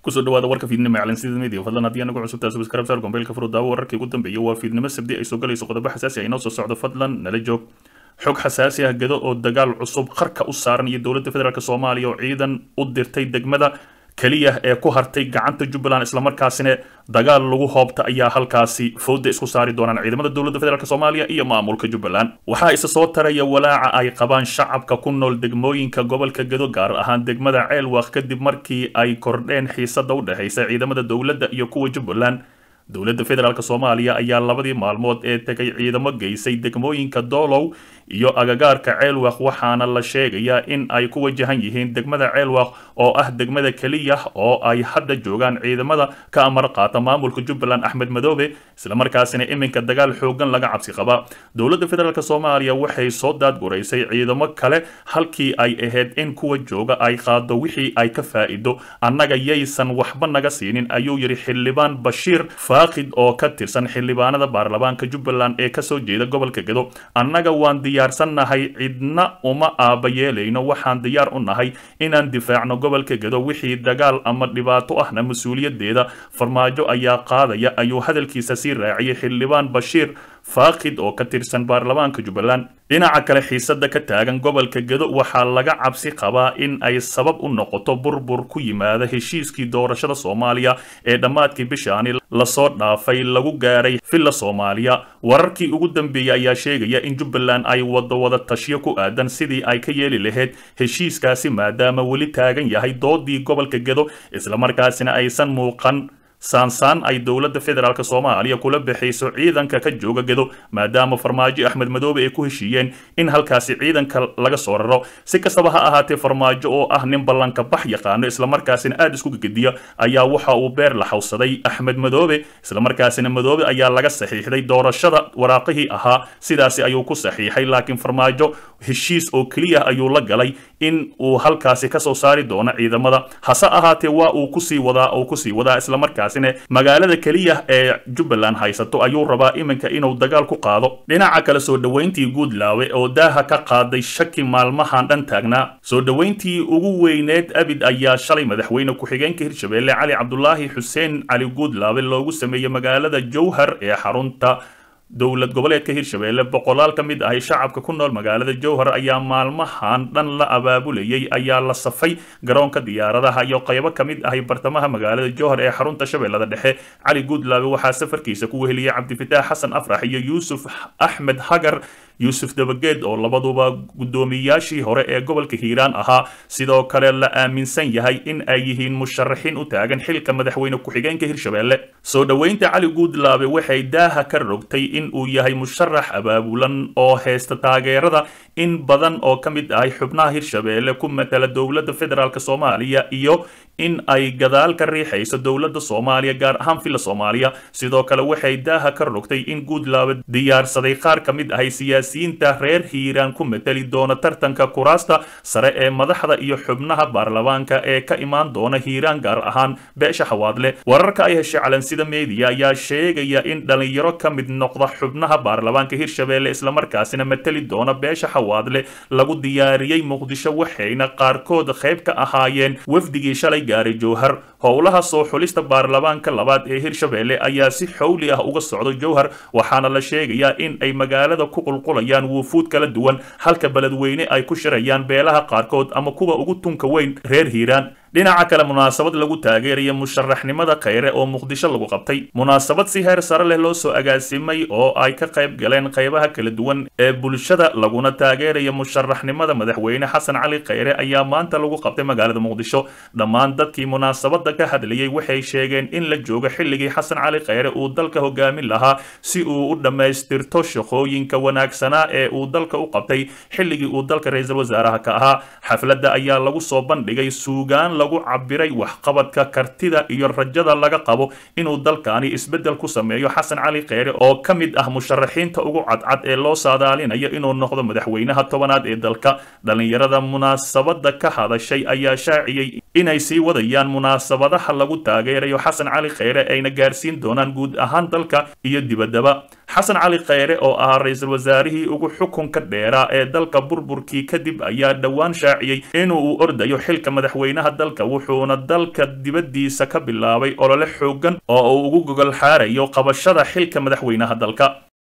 kusoo dhawaada warka fiidnimo ee calansida media fadlan haddii anagu cusubtaa subscribe saar gombeylka furudaawo wararkii ugu dambeeyay waa fiidnimo sabdi ay soo galayso qodobo xasaasi ah inoo soo socdo fadlan nala joog xog xasaasi ah gado oo dagaal cusub qarka u saaran iyo dowladda federaalk soomaaliya oo ciidan u dirtay degmada keliya ee ku hartay gacanta jubbaland islamarkaasina dagaal lagu hoobta ayaa halkaasi fooda isku saari doonaan ciidamada dowladda federaalk soomaaliya iyo maamulka jubbaland waxaa isa soo taraya walaaca ay qabaan shacabka ku nool degmooyinka gobolka gado gaar ahaan degmada ceelwaq kadib markii ay kordheen xiisada u dhexaysa ciidamada dowladda iyo kuwa jubbaland dowladda federaalk soomaaliya ayaa labadii maalmood ee tegay ciidamo geysay degmooyinka doolow iyo agagaarka ceelwaq waxaana la sheegayaa in ay ku wajahan yihiin degmada ceelwaq oo ah degmada keliya oo ay hadda joogaan ciidamada ka amar qaata maamulka jubbaland axmed madoobe islamarkaasina iminka dagaal xoogan laga cabsi qaba dowladda federaalk soomaaliya waxay soo daadguraysay ciidamo kale halkii ay ahayd in kuwa jooga ay qaado wixii ay ka faa'iido annaga yaysan waxba naga siinin ayuu yidhi xildhibaan bashiir faaqid oo ka tirsan xildhibaanada baarlamaanka jubbaland ee kasoo jeeda gobolka gado annaga waan diyaarsannahay cidna uma aaba yeelayno waxaan diyaar u nahay inaan difaacno gobolka gado wixii dagaal ama dhibaato ahna mas-uuliyadeeda farmaajo ayaa qaadaya ayuu hadalkiisa sii raaciyay xildhibaan bashiir faaqid oo ka tirsan baarlamaanka jubbaland dhinaca kale xiisada ka taagan gobolka gado waxaa laga cabsi qabaa in ay sabab u noqoto burbur ku yimaada heshiiskii doorashada soomaaliya ee dhammaadkii bishaani lasoo dhaafay lagu gaaray villa soomaaliya wararkii ugu dambeeyey ayaa sheegaya in jubbaland ay wado wada tashyo ku aadan sidii ay ka yeeli lahayd heshiiskaasi maadaama weli taagan yahay doodii gobolka gado islamarkaasina aysan muuqan saansaan ay dowladda federaalk soomaaliya kula baxayso ciidanka ka jooga gado maadaama farmaajo axmed madoobe ay ku heshiiyeen in halkaasi ciidanka laga soo raro si kastaba ha ahaatee farmaajo oo ah nin ballanka bax yaqaano islamarkaasina aada isku gegediya ayaa waxa uu beer la xawsaday axmed madoobe islamarkaasina madoobe ayaa laga saxiixday doorashada waraaqihii ahaa sidaasi ayuu ku saxiixay laakiin farmaajo heshiis oo keliya ayuu la galay in uu halkaasi kasoo saari doono ciidamada hase ahaatee waa uu kusii wadaa uu kusii wadaa islamarkaas magaalada keliya ee jubbaland haysato ayuu rabaa iminka inuu dagaal ku qaado dhinaca kale soo dhoweyntii guudlaawe oo daaha ka qaaday shaki maalmahan dhan taagnaa soo dhoweyntii ugu weyneed abid ayaa shalay madaxweyne ku-xigeenka hirshabeelle cali cabdulaahi xuseen cali guudlaawe loogu sameeyey magaalada jowhar ee xarunta dowlad goboleedka hirshabeelle boqolaal ka mid ahi shacabka ku nool magaalada jowhar ayaa maalmahan dhan la abaabulayay ayaa la safay garoonka diyaaradaha iyo qaybo ka mid ahi bartamaha magaalada jowhar ee xarunta shabeellada dhexe cali guudlaabe waxaa safarkiisa ku weheliyey cabdifitaax xasan afrax iyo yuusuf axmed hagar yuusuf dabageed oo labaduba guddoomiyaashii hore ee gobolka hiiraan ahaa sidoo kale la aaminsan yahay in ay yihiin musharaxiin u taagan xilka madaxweyne ku-xigeenka hirshabeelle soo dhoweynta cali guudlaabe waxay daaha ka rogtay in uu yahay musharax abaabulan oo haysta taageerada in badan oo ka mid ahay xubnaha hirshabeelle ku matala dowladda federaalk soomaaliya iyo in ay gadaal ka riixayso dowladda soomaaliya gaar ahaan villa soomaaliya sidoo kale waxay daaha ka rogtay in guudlaabe diyaarsaday qaar ka mid ahay siyaasiyiinta reer hiiraan ku matali doona tartanka kuraasta sare ee madaxda iyo xubnaha baarlamaanka ee ka imaan doona hiiraan gaar ahaan beesha xawaadle wararka ay heshay calansida media ayaa sheegaya in dhalinyaro ka mid noqda xubnaha baarlamaanka hirshabeelle islamarkaasina matali doona beesha xawaadle lagu diyaariyey muqdisho waxayna qaarkood qayb ka ahaayeen wafdigii shalay gaaray jowhar howlaha soo xulista baarlamaanka labaad ee hirshabeelle ayaa si xowli ah uga socda jowhar waxaana la sheegayaa in ay magaalada ku qulqulayaan wuufuud kala duwan halka beledweyne ay ku shirayaan beelaha qaarkood ama kuwa ugu tunka weyn reer hiiraan dhinaca kale munaasabad lagu taageeraya musharaxnimada khayre oo muqdisho lagu qabtay munaasabad si heer sare leh loo soo agaasimay oo ay ka qayb galeen qaybaha kala duwan ee bulshada laguna taageeraya musharaxnimada madaxweyne xasan cali khayre ayaa maanta lagu qabtay magaalada muqdisho dhammaan dadkii munaasabada ka hadlayay waxay sheegeen in la joogo xilligii xasan cali khayre uu dalka hogaamin lahaa si uu u dhammaystirto shaqooyinka wanaagsanaa ee uu dalka u qabtay xilligii uu dalka ra-iisul wasaaraha ka ahaa xafladda ayaa lagu soo bandhigay suugaan lagu cabiray waxqabadka kartida iyo rajada laga qabo inuu dalkani isbeddel ku sameeyo xasan cali kheyre oo ka mid ah musharaxiinta ugu cadcad ee loo saadaalinayo inuu noqdo madaxweynaha tobanaad ee dalka dhallinyarada munaasabada ka hadashay ayaa shaaciyey inay sii wadayaan munaasabadaha lagu taageerayo xasan cali kheyre ayna gaarsiin doonaan guud ahaan dalka iyo dibaddaba xasan cali kheyre oo ahaa ra-iisul wasaarihii ugu xukunka dheeraa ee dalka burburkii kadib ayaa dhowaan shaaciyey inuu u ordayo xilka madaxweynaha dalka wuxuuna dalka dibaddiisa ka bilaabay olole xoogan oo uu ugu gogol xaarayo qabashada xilka madaxweynaha dalka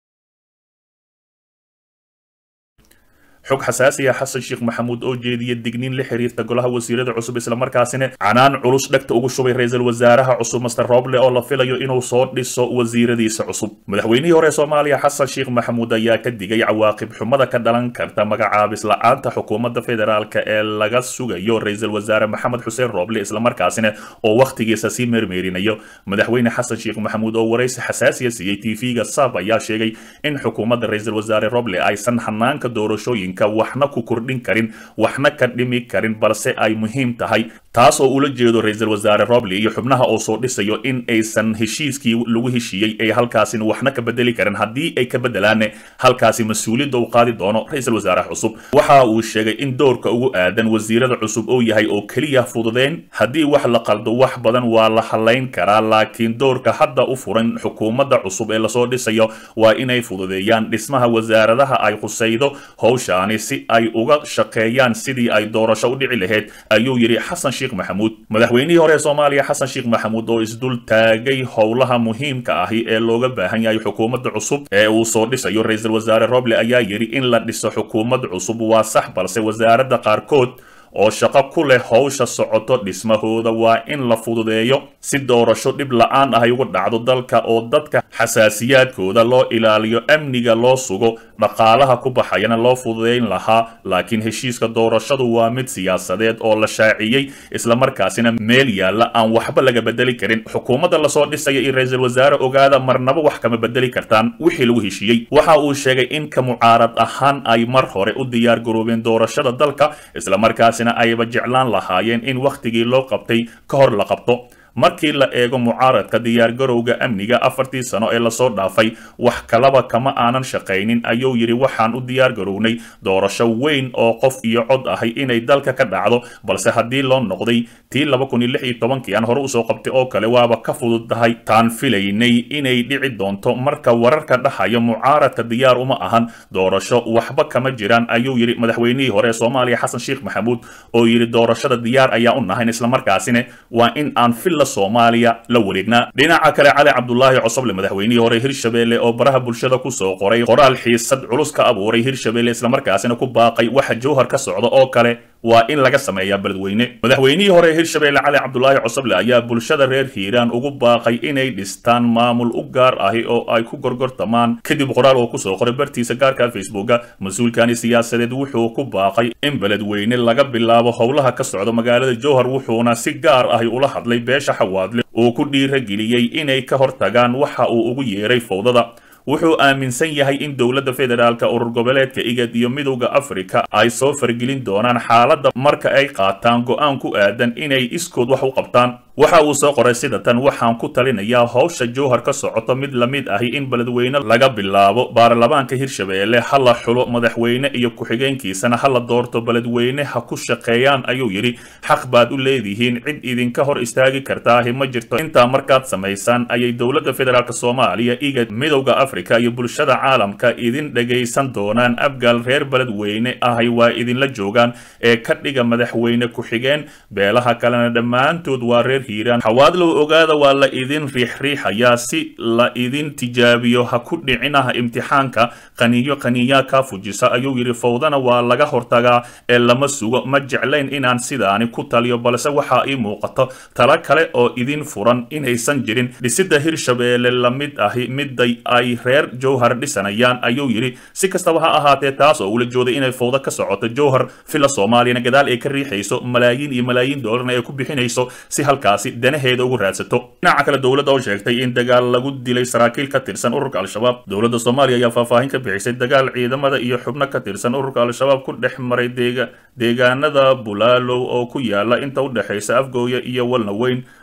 xog xasaasi ah xasan sheekh maxamuud oo jeediya digniin la xiriirta golaha wasiirada cusub islamarkaasina canaan culus dhegta ugu shubay ra-iisul wasaaraha cusub master roble oo la filayo inuu soo dhiso wasiiradiisa cusub madaxweynihii hore soomaaliya xasan sheekh maxamuud ayaa ka digay cawaaqib xumada ka dhalan karta magacaabis la-aanta xukuumadda federaalk ee laga sugayo ra-iisul wasaare maxamed xuseen roble islamarkaasina oo wakhtigiisa sii meermeerinayo madaxweyne xasan sheekh maxamuud oo waraysi xasaasiya siiyey tv-ga sab ayaa sheegay in xukuumadda ra-iisul wasaare roble aysan hanaanka doorashooyin waxna ku kordhin karin waxna ka dhimi karin balse ay muhiim tahay taas oo ula jeedo ra-iisul wasaare roble iyo xubnaha oo soo dhisayo in aysan heshiiskii lagu heshiiyey ay halkaasina waxna ka bedeli karin haddii ay ka bedelaanne halkaasi mas-uuliyadda u qaadi doono ra-iisul wasaaraha cusub waxa uu sheegay in doorka ugu aadan wasiirada cusub uu yahay oo keliya fududeen haddii wax la qaldo wax badan waa la halayn karaa laakiin doorka hadda u furan xukuumadda cusub ee lasoo dhisayo waa inay fududeeyaan dhismaha wasaaradaha ay khusaydo howsha si ay uga shaqeeyaan sidii ay doorasho u dhici lahayd ayuu yidhi xasan sheekh maxamuud madaxweynihii hore ee soomaaliya xasan sheekh maxamuud oo isdul taagay howlaha muhiimka ahi ee looga baahan yahay xukuumadda cusub ee uu soo dhisayo ra-iisul wasaare roble ayaa yidhi in la dhiso xukuumad cusub waa sax balse wasaaradda qaarkood oo shaqo ku leh howsha socoto dhismahooda waa in la fududeeyo si doorasho dhib la-aan ahay uga dhacdo dalka oo dadka xasaasiyaadkooda loo ilaaliyo amniga loo sugo dhaqaalaha ku baxayana loo fududeyn lahaa laakiin heshiiska doorashadu waa mid siyaasadeed oo la shaaciyey islamarkaasina meel yaalla aan waxba laga bedeli karin xukuumadda lasoo dhisaya iyo ra-iisul wasaare ogaada marnaba wax kama bedeli kartaan wixii lagu heshiiyey waxa uu sheegay in ka mucaarad ahaan ay mar hore u diyaar garoobeen doorashada dalka islamarkaasina ayba jeclaan lahaayeen in wakhtigii loo qabtay ka hor la qabto markii la eego mucaaradka diyaargarowga amniga afartii sano ee lasoo dhaafay wax kalaba kama aanan shaqaynin ayuu yidhi waxaan u diyaargarownay doorasho weyn oo qof iyo cod ahay inay dalka ka dhacdo balse haddii loo noqday tii laba kun iyo lix iyo tobankii aan hore usoo qabtay oo kale waaba ka fududdahay taan filaynay inay dhici doonto marka wararka dhahayo mucaaradka diyaar uma ahan doorasho waxba kama jiraan ayuu yidhi madaxweynihii hore ee soomaaliya xasan sheekh maxamuud oo yidhi doorashada diyaar ayaa u nahayn islamarkaasina waa in aan filla soomaaliya la wareegnaa dhinaca kale cali cabdulaahi cosoble madaxweynihii hore hirshabelle oo baraha bulshada kusoo qoray qoraal xiisad culus ka abuuray hirshabelle islamarkaasina ku baaqay waxa jowhar ka socda oo kale waa in laga sameeyaa beledweyne madaxweynihii hore ee hirshabelle cali cabdulaahi cosoble ayaa bulshada reer hiiraan ugu baaqay inay dhistaan maamul u gaar ahi oo ay ku gorgortamaan kadib qoraal oo kusoo qoray bartiisa gaarka facebooka mas-uulkani siyaasadeed wuxuu ku baaqay in beledweyne laga bilaabo howlaha ka socda magaalada jowhar wuxuuna si gaar ahi ula hadlay beesha xawaadle uu ku dhiirageliyey inay ka hortagaan waxa uu ugu yeeray fowdada wuxuu aaminsan yahay in dowladda federaalka urur goboleedka igad iyo midowda afrika ay soo fargelin doonaan xaaladda marka ay qaataan go-aan ku aadan inay iskood wax u qabtaan waxa uu soo qoray sida tan waxaan ku talinayaa howsha jowhar ka socoto mid la mid ahi in beledweyne laga bilaabo baarlamaanka hirshabeelle ha la xulo madaxweyne iyo ku-xigeenkiisana ha la doorto beledweyne ha ku shaqeeyaan ayuu yidhi xaq baad u leedihiin cid idinka hor istaagi kartaahi ma jirto intaa markaad samaysaan ayay dowladda federaalk soomaaliya igad midowda afrika iyo bulshada caalamka idin dhagaysan doonaan abgaal reer beledweyne ahay waa idinla joogaan ee ka dhiga madaxweyne ku-xigeen beelaha kalena dhammaantood waa reer hiiraan xawaadlow ogaada waa la idin riixriixayaa si la idin tijaabiyo ha ku dhicinaha imtixaanka qaniyo qaniyaa kaa fujisa ayuu yidhi fowdana waa laga hortagaa ee lama sugo ma jeclayn inaan sidaani ku taliyo balse waxaa ii muuqato tala kale oo idin furan inaysan jirin dhisidda hirshabeelle la mid ahi miday ay reer jowhar dhisanayaan ayuu yidhi si kastaba ha ahaatee taas oo ula jooday inay fowdo ka socoto jowhar fila soomaaliyana gadaal ay ka riixayso malaayiin iyo malaayiin doolarna ay ku bixinayso si halkaasi danaheeda ugu raadsato dhinaca kale dowladda oo sheegtay in dagaal lagu dilay saraakiil ka tirsan ururka al-shabaab dowladda soomaaliya ayaa faahfaahin ka bixisay dagaal ciidamada iyo xubno ka tirsan ururka al-shabaab ku dhex maray deega deegaanada bulaalow oo ku yaala inta u dhexaysa afgooya iyo walna weyn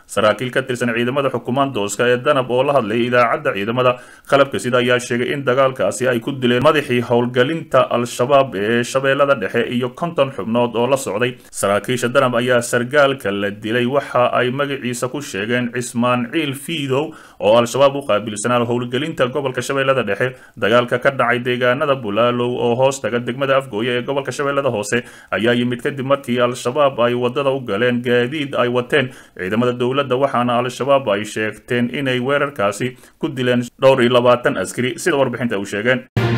saraakiil ka tirsan ciidamada xukumaandooska ee danab oo la hadlayay idaacadda ciidamada qalabka sida ayaa sheegay in dagaalkaasi ay ku dileen madaxii howlgelinta al-shabaab ee shabeellada dhexe iyo konton xubnood oo la socday saraakiisha danab ayaa sargaalka la dilay waxa ay magaciisa ku sheegeen cismaan ciil fiidow oo al-shabaab u qaabilsanaa howlgelinta gobolka shabeellada dhexe dagaalka ka dhacay deegaanada bulaalow oo hoos taga degmada afgooye ee gobolka shabeellada hoose ayaa yimid kadib markii al-shabaab ay wadada u galeen gaadiid ay wateen ciidamada dowladda waxaana al-shabaab ay sheegteen inay weerarkaasi ku dileen dhowr iyo labaatan askari sida warbixinta u sheegeen